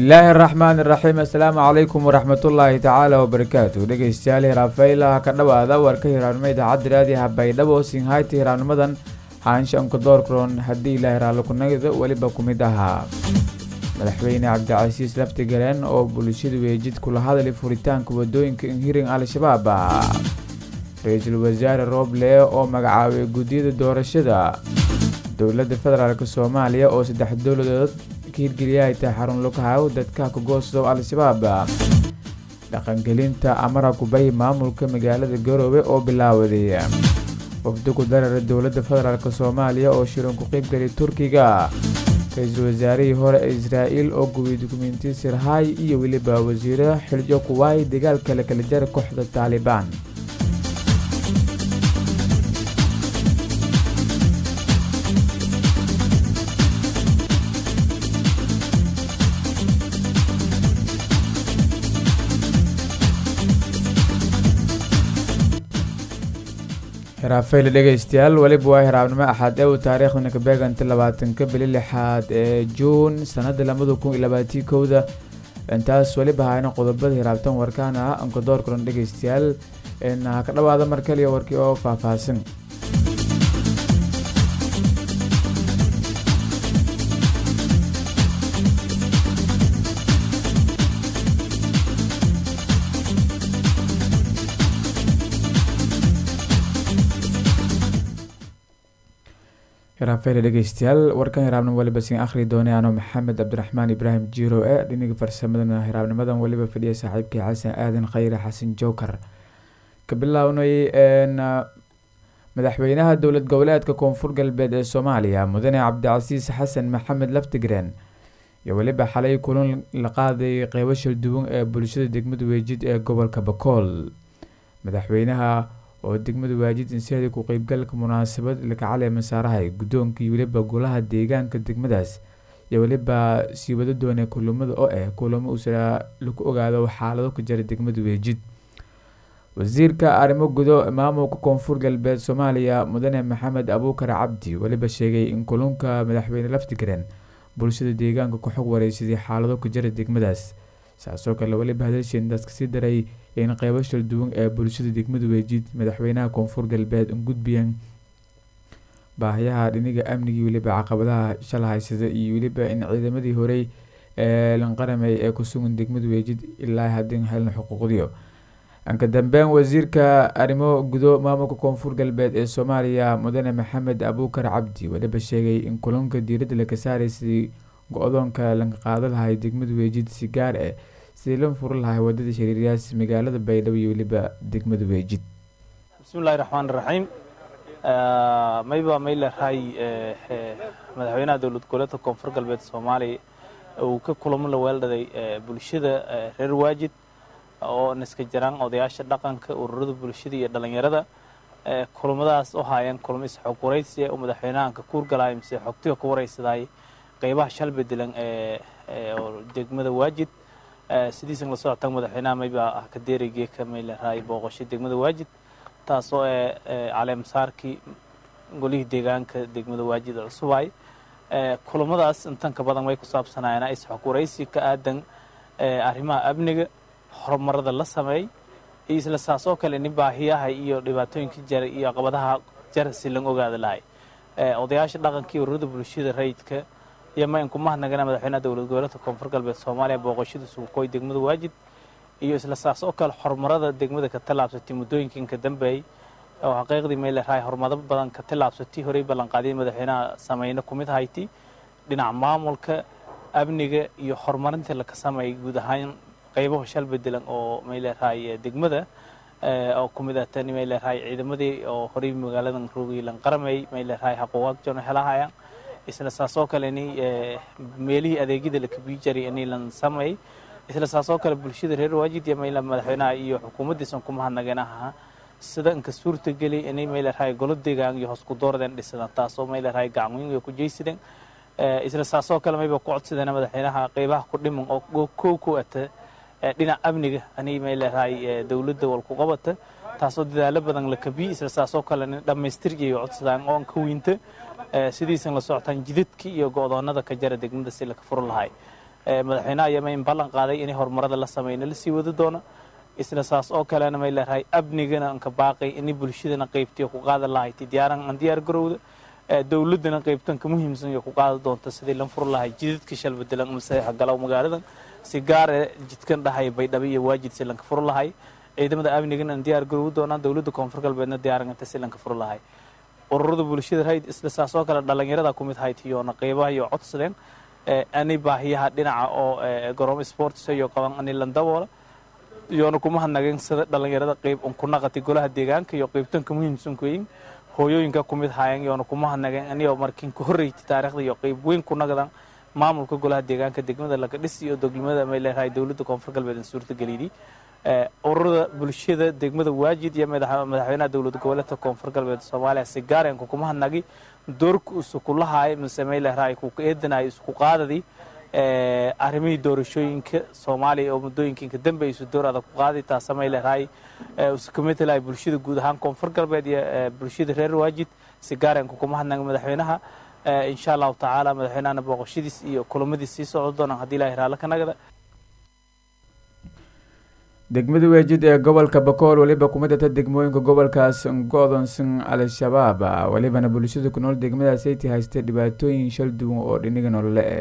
bismillaahi araxmaan iraxiim assalaamu calaykum waraxmatullaahi tacaala wabarakaatu dhegeystayaal hiraafaylaha ka dhawaada warka hiraabnimo idaacadda raadiyaha baydhabo sinhayti hiraabnimadan haanshanka doorkron haddii ilaahi raallikunagda weliba ku mid ahaa madaxweyne cabdicasiis laftigaleen oo bulshada weejid kula hadlay furitaanka wadooyinka inhiring al-shabaab ra-iisul wasaare rooble oo magacaabay guddiyada doorashada dowladda federaalk soomaaliya oo saddex dowladood ka hirgeliya ay tahay xarun lughaw dadka kagoosow al-shabaab dhaqangelinta amara kubay maamulka magaalada garoowe oo bilaawaday wafdi ku darara dowladda federaalk soomaaliya oo shiran ku qeybgalay turkiga ra-iisul wasaarihii hore ee israa'iil oo gubiyay dukumenti sirhay iyo weliba wasiiro xiljo kuwaay dagaalka la kala jara kooxda taalibaan hiraafeyle dhegeystayaal weliba waa hiraabnimo axaad ee uu taariikhdana ka beeganta labaatanka bili lixaad ee juun sanada labada kun iyo labaatii kowda intaas weliba hayna qodobada hiraabtan warkaana ankadoor kulan dhegeystayaal ha ka dhawaada mar kaliya warkii oo faahfaahsan hiraafeyle dhegeystayaal warkan hiraabnimo weliba siin akhri doonay anoo maxamed cabdiraxmaan ibraahim jiro e dhiniga farsamadana hiraabnimadan weliba fadhiya saaxiibkii xasan aadan khayre xasan joker ka bilownay madaxweynaha dowlad goboleedka koonfur galbeed ee soomaaliya mudane cabdicasiis xasan maxamed laftigreen iyo weliba xalay kulan la qaaday qeybo shalduwan ee bulshada degmada weejid ee gobolka bakool madaxweynaha oo degmada waajid inseeda ku qeybgalka munaasabad lakacale masaarahay guddoonkii weliba golaha deegaanka degmadaas iyo weliba sii wada doonay kulamada oo ah kulamo usa lagu ogaado xaalado ka jira degmada weejid wasiirka arrimo gudo maamulka koonfur galbeed soomaaliya mudane maxamed abuukar cabdi weliba sheegay in kulunka madaxweyne laftigreen bulshada deegaanka ku xog wareysaday xaalado ka jira degmadaas saasoo kale weliba hadalshin daas kasii daray in qeybo shalduwan ee bulshada degmada weejid madaxweynaha koonfur galbeed gudbiyeen baahiyaha dhiniga amnigii weliba caqabadaha shala haysada iyo weliba in ciidamadii horey ee lanqaramay ee kusugan degmada weejid ilaa haddii helna xuquuqdiyo anka dambeyn wasiirka arrimo gudo maamulka koonfur galbeed ee soomaaliya mudane maxamed abuukar cabdi weliba sheegay in kulanka diiradda laga saaraysa go-doonka laga qaada lahay degmada weejid si gaar ah sidii loo furi lahay wadada shariiryaas magaalada baydhabo iyo weliba degmada weejid bismillahi raxmaan raxiim mayba maylehay madaxweynaha dowlad goboleedka koonfur galbeed soomaaliya uu ka kulamo la weeldhaday bulshada reer waajid oo niska jiraan odayaasha dhaqanka ururada bulshada iyo dhalinyarada kulamadaas oo haayeen kulamo isxog waraysiya oo madaxweynahan ka kuurgalay mise xogtiga ku waraysaday qeybaha shal bedelan ee degmada waajid sidiisan la socotaan madaxweynaha mayba ah ka deerigee ka maylehay booqasho degmada waajid taasoo ee caleemasaarkii golihii deegaanka degmada waajid cusubay kulamadaas intan ka badan way ku saabsanaayeen isxog waraysi ka aadan arrimaha amniga horumarada la sameey iyo isla saasoo kale nin baahiyaha iyo dhibaatooyinka jara iyo caqabadaha jara si lan ogaada lahay odayaasha dhaqankii ururada bulshada rayidka iyo ma inku mahadnagana madaxweynaha dowlad goboleedka koonfur galbeed soomaaliya booqashada suuqooy degmada waajid iyo isla saas oo kale horumarada degmada ka tallaabsatay muddooyinkan ka dambeeyey oo xaqiiqdii maylehay horumaro badan ka tallaabsatay horey ballanqaadyay madaxweynaha sameyne ku mid hayti dhinaca maamulka amniga iyo horumarinta laka sameeyay guud ahaan qaybaha shal bedelan oo maylehay degmada oo ku mid ah tani maylehay ciidamadii oo horey magaaladan roogay lan qaramay maylehay xaquuqaad joona helahayaan isla saasoo kale ni meelihii adeegyada la kabii jaray inay lan sameey isla saasoo kale bulshada reer waajid iyo mayla madaxweynaha iyo xukuumaddiisan ku mahadnaganaha sida inka suurta geli inay maylehay golo deegaan iyo hosku doorden dhisadaan taasoo maylehay gacanweyn ku jeysadeen isla saasoo kale mayba ku codsadeen madaxweynaha qeybaha ku dhiman oo kow ku ata dhinac amniga ani maylehay dowladda wal ku qabata taasoo dadaalo badan la kabii isla saasoo kale dhammaystiriyay codsadaan oo ka weynta sidiisan la socotaan jidadkii iyo go'doonada ka jara degmada si laka furo lahay madaxweynaha yama in ballan qaaday inay horumarada la samayna lasii wadi doono isla saas oo kalena may leedahay amnigana anka baaqay inay bulshadana qaybtiyo ku qaadan lahayti diyaaran aan diyaar garowda dowladana qaybtanka muhiimsan iyo ku qaada doonta sidii lan fur lahay jidadka shalbedelan masaxa galow magaaladan si gaare jidkan dhahay baydhabo iyo waajid si lanka fur lahay ciidamada amnigana aan diyaar garowi doonaan dowladda koonfur galbeedna diyaaranganta si lanka fur lahay ururada bulshada rayd isla saas oo kale dhalinyarada ku mid haytiyoona qeybaha iyo codsadeen ani baahiyaha dhinaca oo garoom sports iyo qaban ani landaboola iyoona kuma hadnageen sida dhalinyarada qeyb un ku naqati golaha deegaanka iyo qeybtanka muhiimsan kuyin hooyooyinka ku mid haayeen iyoona kuma hadnageen aniyoo markiin ku horreyti taariikhda iyo qeyb weyn ku naqdan maamulka golaha deegaanka degmada lagadhis iyo degmada may leedahay dowladda koonfur galbeed suurtageliyay ururada bulshada degmada waajid iyo madaxweynaha dowlad goboleedka koonfur galbeed soomaaliya si gaareenka kuma hadnagi doorka isku lahaay mise may leedahay ku eedanay isku qaadadii arrimihii doorashooyinka soomaaliya oo muddooyinka inka dambe isu door adag ku qaaday taasa may leedahay isu kamid lahay bulshada guud ahaan koonfur galbeed iyo bulshada reer waajid si gaareenka kuma hadnagi madaxweynaha insha allahu tacaala madaxweynahana booqashadiis iyo kulamadiis sii socdo doonaan haddii ilahay raallo ka nagada degmada weejid ee gobolka bakool weliba kuma data degmooyinka gobolkaas go-doonsan al-shabaab welibana bulshada ku nool degmadaas ayti haystay dhibaatooyin shal duwan oo dhiniga nolole eh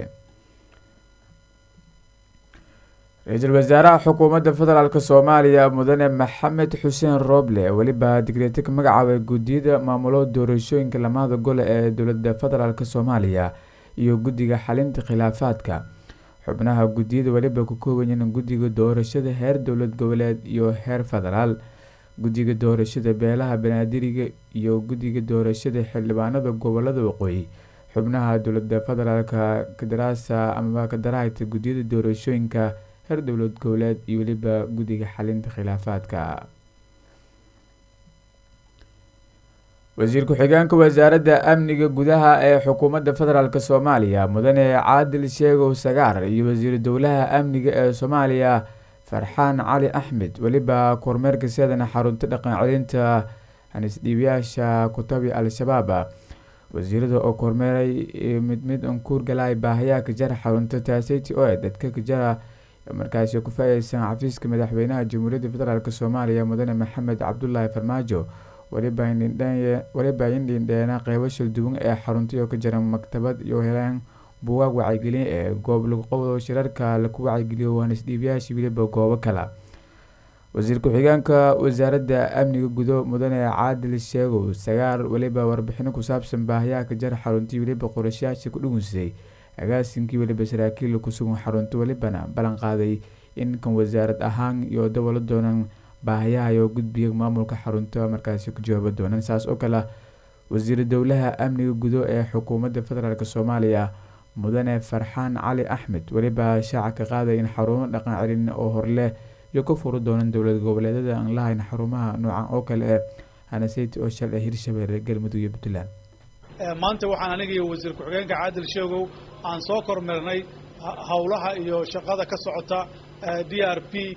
ra-iisul wasaaraha xukuumadda federaalk soomaaliya mudane maxamed xuseen rooble weliba digreeti ka magacaabay guddiyada maamulo doorashooyinka lamahada gole ee dowlada federaalk soomaaliya iyo guddiga xalinta khilaafaadka xubnaha guddiyada weliba ku koobayiin guddiga doorashada heer dowlad goboleed iyo heer federaal guddiga doorashada beelaha banaadiriga iyo guddiga doorashada xildhibaanada gobolada waqooyi xubnaha dowlada federaalka kadaraasa amaba kadarahayta guddiyada doorashooyinka heer dowlad goboleed iyo weliba guddiga xalinta khilaafaadka wasiir ku-xigeenka wasaaradda amniga gudaha ee xukuumadda federaalk soomaaliya mudane caadil sheegow sagaar iyo wasiiru dowlaha amniga ee soomaaliya farxaan cali axmed weliba kormeerka seedana xarunta dhaqan celinta hanisdhiibayaasha kutabi al-shabaab wasiirada oo kormeeray mid mid unkuur galay baahayaa kajara xarunta taaseti oo e dadka kajara markaasi ku faayeysan xafiiska madaxweynaha jamhuuriyadda federaalk soomaaliya mudane maxamed cabdulaahi farmaajo weliba indhindheena qeybo shalduwan ee xaruntayo ka jira maktabad iyo helaan buugaag wacyigelin ee goob lagu qabdo shirarka laku wacyigeliyo waanisdhiibayaasha weliba goobo kale wasiir ku-xigeenka wasaaradda amniga gudo mudane caadil sheegow sagaar weliba warbixino ku saabsan baahayaha ka jara xaruntii weliba qorashayaasha ku dhugunsay agaasinkii weliba saraakiil kusugan xarunta welibana ballan qaaday in kan wasaarad ahaan iyo dabolo doonan baahayaha iyo gudbiga maamulka xarunta markaasi ku jawaaba doonaan saas oo kale wasiiru dowlaha amniga gudo ee xukuumadda federaalk soomaaliya mudane farxaan cali axmed weliba shaaca ka qaaday in xarumo dhaqan celin oo horleh iyo ka furi doonaan dowlad goboleedyada aan lahayn xarumaha noocan oo kale ee hanaseyti oo shal ee hirshabeelle galmudug iyo puntland maanta waxaan aniga iyo wasiir ku-xigeenka caadil sheegow aan soo kormeernay howlaha iyo shaqada ka socota d r p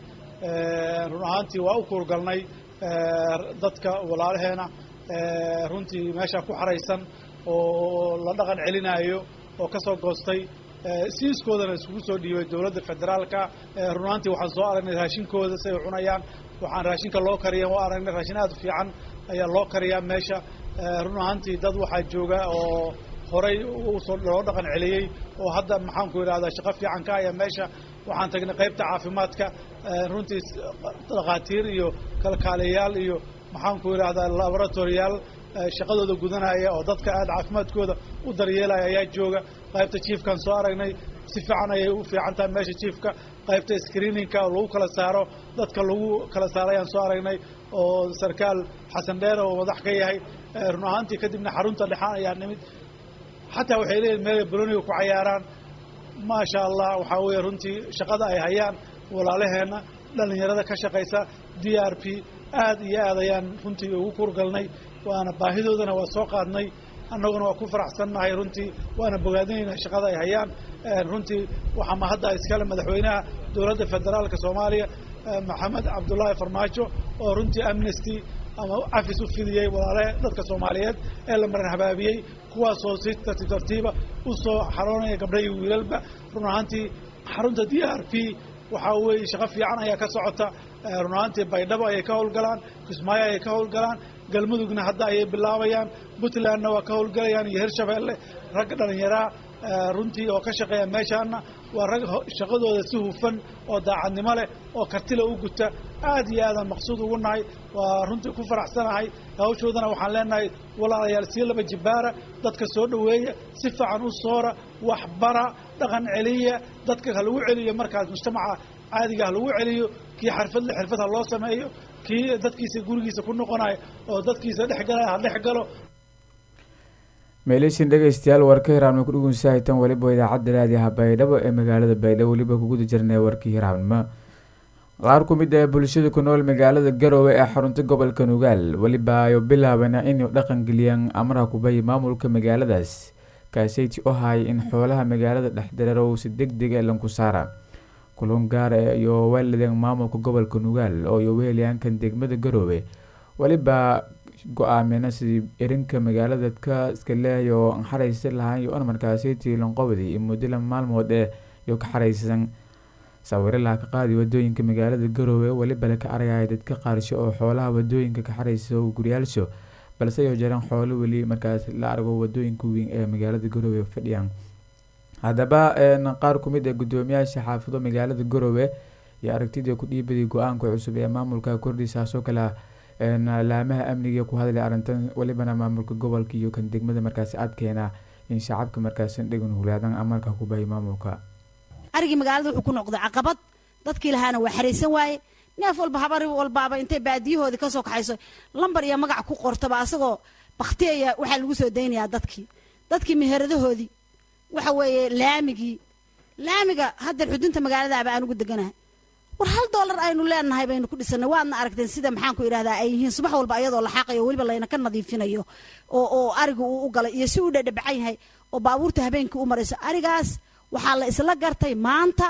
run ahaantii waa u kuurgalnay dadka walaalaheena runtii meesha ku xaraysan oo la dhaqan celinaayo oo ka soo goostay siiskoodana iskugu soo dhiibay dowladda federaalka run ahaantii waxaan soo aragnay raashinkooda si ay cunayaan waxaan raashinka loo kariya waa aragnay raashin aad u fiican ayaa loo kariyaa meesha run ahaantii dad waxaa jooga oo horay usoo loo dhaqan celiyey oo hadda maxaanku idhahdaa shaqo fiican ka haya meesha waxaan tagnay qaybta caafimaadka runtii dhakhaatiir iyo kalkaaliyayaal iyo maxaanku idhahdaa laboratoriyaal shaqadooda gudanaya oo dadka aad caafimaadkooda u daryeelaya ayaa jooga qaybta jiefkaan soo aragnay si fiican ayay u fiican tahay meesha jiefka qaybta screeningka oo lagu kala saaro dadka lagu kala saaro ayaan soo aragnay oo sarkaal xasan dheer oo madax ka yahay run ahaantii kadibna xarunta dhexaan ayaa nimid xataa waxay leeyihin meel boloniga ku cayaaraan maasha allah waxaa weeye runtii shaqada ay hayaan walaalaheenna dhalinyarada ka shaqaysa d r p aad iyo aad ayaan runtii ugu kurgalnay waana baahidoodana waa soo qaadnay annaguna waa ku faraxsannahay runtii waana bogaadinaynaa shaqada ay hayaan runtii waxaa mahadda iskale madaxweynaha dowladda federaalka soomaaliya maxamed cabdullaahi farmaajo oo runtii amnesty ama cafis u fidiyey walaalahe dadka soomaaliyeed ee la maran habaabiyey kuwaasoo si tartiib tartiiba u soo xaroonaya gabdha iyo wiilalba run ahaantii xarunta d r p waxaa weeye shaqo fiican ayaa ka socota run ahaantii baydhabo ayay ka howlgalaan kismaayo ayay ka howlgalaan galmudugna hadda ayay bilaabayaan puntlandna waa ka howlgalayaan iyo hirshabeelle ragga dhallinyaraa runtii oo ka shaqeeya meeshaana waa rag shaqadooda si hufan oo daacadnimo leh oo kartila u guta aad iyo aadaan maqsuud ugu nahay waa runtii ku faraxsanahay hawshoodana waxaan leenahay walaalayaal sii laba jibaara dadka soo dhoweeya si fiican u soora waxbara dhaqan celiya dadka ha lagu celiyo markaas mujtamaca caadiga ha lagu celiyo kii xirfadle xirfad ha loo sameeyo kii dadkiisa gurigiisa ku noqonayo oo dadkiisa dhex galaya ha dhex galo meeleysin dhegeystayaal warka hiraabnimo ku dhugunsahitan weliba idaacadda raadiyaha baydhabo ee magaalada baydhabo weliba kuguda jirnay warkii hiraabnimo qaar ku mid ah bulshada ku nool magaalada garoowe ee xarunta gobolka nugaal weliba ayo bilaabana inay dhaqangeliyaan amraha kubayi maamulka magaaladaas kaaseyti u hay in xoolaha magaalada dhexdareero uu si deg deg ee lanku saara kulun gaar iyo weeladeen maamulka gobolka nugaal oo iyo wehelyaankan degmada garoowe weliba go-aamina sidii erinka magaalada ka iska leehay oo an xaraysa lahaan iyo markaaseytii lanqobadi iyo muddala maalmood ee iyo ka xaraysan sawiro laha ka qaadi wadooyinka magaalada garoowe weliba laka aragaya dadka qaarsho oo xoolaha wadooyinka ka xaraysa guryaalsho balse ay jiraan xoolo weli markaas la argo wadooyinka weyn ee magaalada garoowe fadhiyaan haddaba qaar kumid ee gudoomiyaasha xaafado magaalada garoowe iyo aragtidii ku dhiibadii go-aanka cusub ee maamulka kordhisaasoo kale laamaha amniga ku hadlay arrintan welibana maamulka gobolka iyo kan degmada markaasi adkeena in shacabka markaasi dhegan hulaadan amarka ku bahay maamulka arigii magaalada wuxuu ku noqday caqabad dadkii lahaana waa xaraysan waaye neef walba habar walbaaba intay baadiyahoodii kasoo kaxayso lambar iyo magac ku qortaba asagoo baktiaya waxaa lagu soo daynayaa dadkii dadkii meheradahoodii waxa weeye laamigii laamiga haddeer xudunta magaaladaaba aan ugu deganahay war hal doolar aynu leenahay baynu ku dhisanay waadna aragteen sida maxaan ku idhahdaa ay yihiin subax walba ayadoo la xaaqayo weliba layna ka nadiifinayo oo oo ariga uu u galay iyo si uu dhadhabacan yahay oo baabuurta habeenkii u marayso arigaas waxaa la isla gartay maanta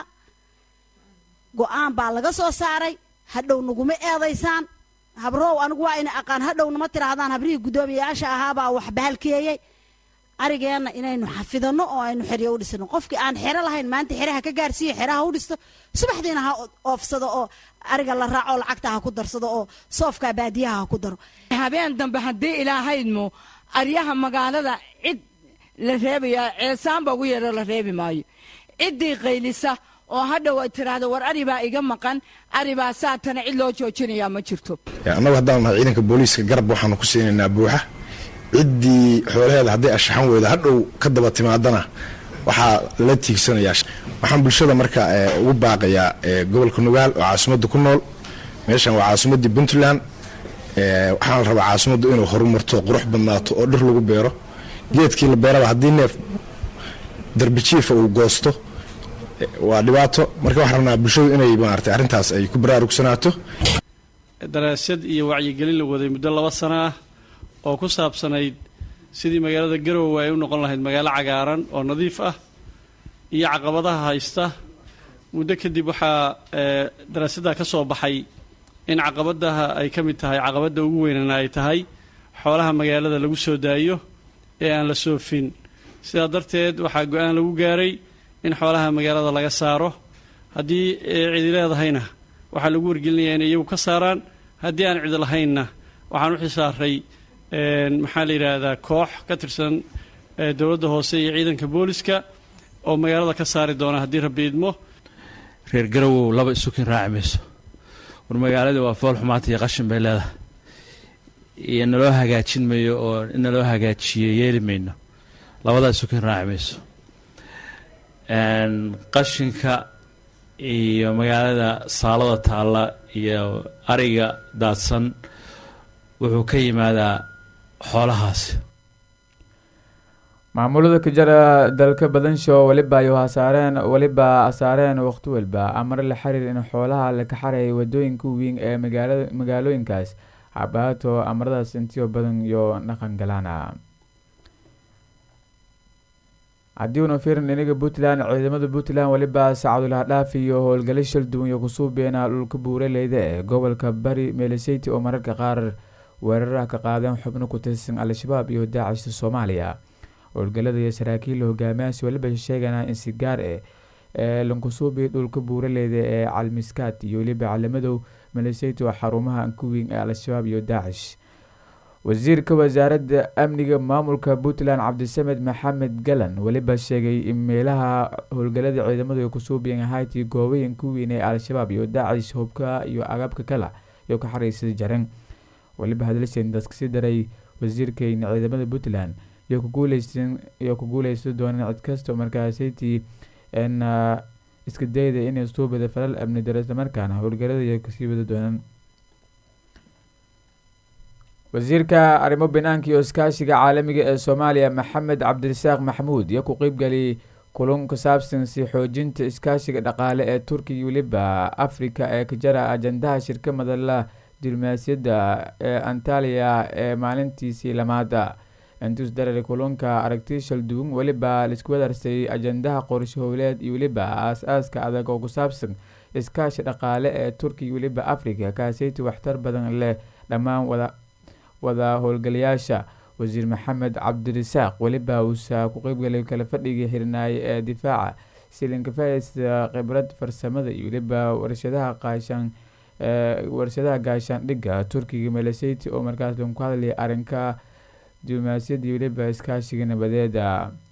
go-aan baa laga soo saaray hadhow naguma eedaysaan habrow anigu waa ina aqaan hadhow nama tiraahdaan habrihii guddoomiyayaasha ahaabaa wax bahalkeeyey arigeenna inaynu xafidano oo aynu xeryo u dhisano qofkii aan xero lahayn maanta xeraha ka gaarsiiyo xeraha u dhisto subaxdiina ha oofsado oo ariga la raaco lacagta ha ku darsado oo soofka baadiyaha ha ku daro habeen dambe haddii ilaahaydmo aryaha magaalada cid la reebaya ceesaanba ugu yeero la reebi maayo ciddii qaylisa oo hadhow ay tiraahdo war aribaa iga maqan aribaa saatana cid loo joojinayaa ma jirto annagu haddaan nahay ciidanka booliiska garab waxaanu ku siinaynaa buuxa ciddii xoolaheeda hadday ashaxan weyda hadhow ka daba timaadana waxaa la tiigsanayaa waxaan bulshada marka ugu baaqayaa gobolka nugaal oo caasimadda ku nool meeshan waa caasimaddii puntland waxaana la rabaa caasimaddu inuu horumarto qurux badnaato oo dhir lagu beero geedkii la beeraba haddii neef darbijiifa uu goosto waa dhibaato marka waxaan rabnaa bulshadu inay maarata arrintaas ay ku baraarugsanaato daraasad iyo wacyigelin la waday muddo laba sano ah oo ku saabsanayd sidii magaalada garowe ay u noqon lahayd magaalo cagaaran oo nadiif ah iyo caqabadaha haysta muddo kadib waxaa daraasaddaa ka soo baxay in caqabadaha ay ka mid tahay caqabadda ugu weynana ay tahay xoolaha magaalada lagu soo daayo ee aan la soofin sidaa darteed waxaa go-aan lagu gaaray in xoolaha magaalada laga saaro haddii cidi leedahayna waxaa lagu wargelinayaa inay iyagu ka saaraan haddii aan cidi lahaynna waxaan u xisaaray maxaa la yidhaahdaa koox ka tirsan dowladda hoose iyo ciidanka booliska oo magaalada ka saari doona haddii rabbi idmo reer garowow laba isukin raaci mayso war magaalada waa fool xumaanta iyo qashin bay leedahay iyo naloo hagaajin mayo oo in naloo hagaajiyo yeeli mayno labadaa isukin raaci mayso qashinka iyo magaalada saalada taalla iyo ariga daadsan wuxuu ka yimaadaa xoolahaasi maamulada ka jira dalka badansho weliba ay hasaareen weliba asaareen waqti walba amar la xiriir in xoolaha laka xareeya wadooyinka weyn ee magaalada magaalooyinkaas habaato amaradaas intiyo badan iyo dhaqan galaana haddii una fiirin inaga puntland ciidamada puntland weliba sacadulaha dhaaf iyo howlgalo shal duwan iyo kusuubeena dhulka buuraleyda ee gobolka bari meeleseyty oo mararka qaar weeraraha ka qaadeen xubno ku tirsan al-shabaab iyo daacishta soomaaliya howlgalada iyo saraakiil hogaamiyaasi weliba sheegana in si gaar eh ee lankusuubi dhulka buuraleyda ee calmiskaad iyo weliba calamadow maleesiyatu xarumaha ankuweyn ee al-shabaab iyo daacish wasiirka wasaaradda amniga maamulka puntland cabdisamed maxamed galan weliba sheegay in meelaha howlgalada ciidamadu ay kusuubiyan ahaytii goobayan ku weyn ee al-shabaab iyo daacish hubka iyo agabka kale iyo ka xariisada jaran weliba hadalseen daskasi daray wasiirkeyna ciidamada puntland iyo kuguuleysan iyo ku guuleysan doonaan cid kasta markaasaytii n iska dayda inay suubada falal amni daro islamarkaana howlgalada iyo kasii wada doonaan wasiirka arrimo banaanka iyo iskaashiga caalamiga ee soomaaliya maxamed cabdirasaaq maxamuud iyo ku qeybgaliyay kulun ku saabsan si xoojinta iskaashiga dhaqaale ee turkiya weliba africa ee ka jara ajandaha shirka madala diblomaasiyadda ee antaliya ee maalintiisii lamaada intus darar kulunka aragti shalduwan weliba laisku wadarsay ajandaha qorshe howleed iyo weliba aas-aaska adag oo ku saabsan iskaashi dhaqaale ee turkiya weliba africa kaaseyti waxtar badan leh dhammaan wada wada howlgalayaasha wasiir maxamed cabdirasaaq weliba uusa ku qeybgalay kala fadhigii xirnaaye ee difaaca silinka faaideysta khibrad farsamada iyo weliba warshadaha qaashaan warshadaha gaashaandhigga turkiga maleseti oo markaas lagu hadlayay arrinka diblomaasiyadda iyo weliba iskaashiga nabadeeda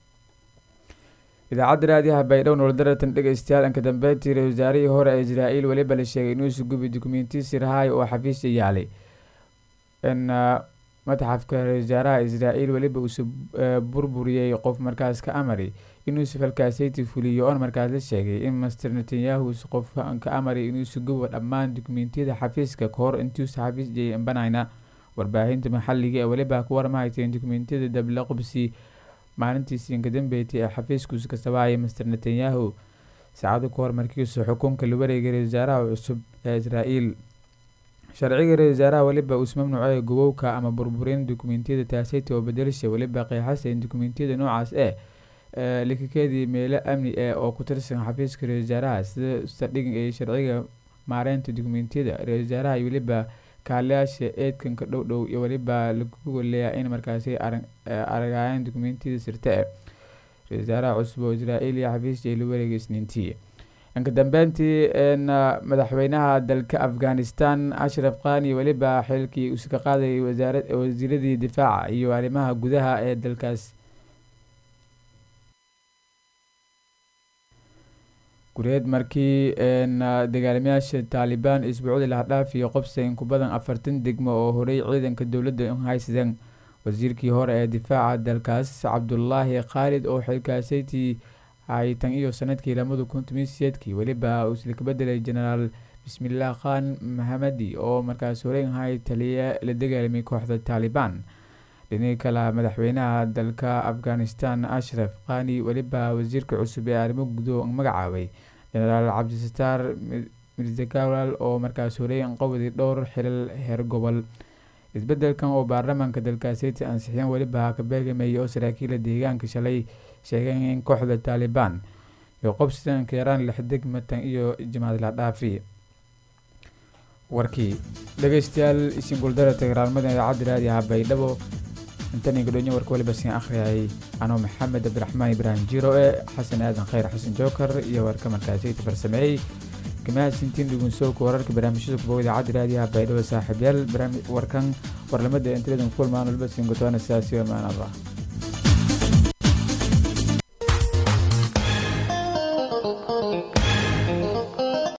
idaacadda raadiyaha baydhow nolodaratan dhegeystayaal inka dambeyntii ra wasaarihii hore ee israael weliba la sheegay inuu sugubi dukumentiya sirhaay oo xafiisya yaalay in mataxafka ra wasaaraha israael weliba uusa burburiyey qof markaas ka amari inuusa falkaaseyti fuliyo oon markaas la sheegay in master netanyahu usa qof ka amari inuusa gubo dhammaan dukumentiyada xafiiska kahor intuusa xafiis jeyay imbanayna warbaahinta maxaliga ee weliba ku warmahayteen dukumentiyada dabla qubsi maalintiisi inka dambeeytay ee xafiiskuusa ka sabaayay master netanyahu saacado ka hor markiisu xukunka la wareegay ra wasaaraha cusub ee israael sharciga ra wasaaraha weliba uus mamnuucay gubowka ama burburin dukumentiyada taaseyta oo bedelasha weliba qeexasa in dukumentiyada noocaas ee likakeedii meelo amni ee oo ku tirsan xafiiska ra wasaaraha sida saldhig ee sharciga maareynta dukumentiyada ra wasaaraha iyo weliba kaaliyaasha eedkanka dhow dhow iyo weliba lagu goleeyaa in markaasi aragayaan dukumentiyada sirta e ra wasaaraha cusub oo israael iyo xafiisjay la wareegay isniintii inka dambeyntii madaxweynaha dalka afghanistan ashraf khani weliba xilkii uska qaadayay wasiiradii difaaca iyo arrimaha gudaha ee dalkaas gureed markii dagaalamayaasha taalibaan isbuucdii lahadhaaf iyo qobsa in ku badan afartan degmo oo horey ciidanka dowladda haysadeen wasiirkii hore ee difaaca dalkaas cabdulaahi khaalid oo xilkaasaytii hay tan iyo sanadkii lamada kun tomiseedkii weliba uusla ka bedelay genaraal bismillaah khan mahamadi oo markaas horeyn ahay taliya la dagaalamay kooxda taalibaan dhinii kale madaxweynaha dalka afghanistan ashraf khani weliba wasiirka cusub ee arrimo gudo magacaabay genaraal cabdisataar mirzakawal oo markaas horeyn qowday dhowr xilal heer gobol isbedelkan oo baarlamaanka dalkaaseti ansixiyeen weliba ka beegamayay oo saraakiila deegaanka shalay sheegeen in kooxda taalibaan iyo qobsidanka yaraan lix degmatan iyo jimaad la dhaafi warkii dhegeystayaal isin guldara tagraalmada idaacadda raadiyaha baydhabo intan gadhoonya warka waliba siin akhriyayay anoo maxamed cabdiraxmaan ibraahim jiro e xasan aadan khayr xasan jookar iyo warka markaasiyta farsameeyey kamahadsintiin dhugunsooka wararka barnaamijyada kuboga idaacadda raadiyaha baydhabo saaxiibyaal warkan warlamada intiladan kulmaan walba siin gotoona sidaasi amaan allah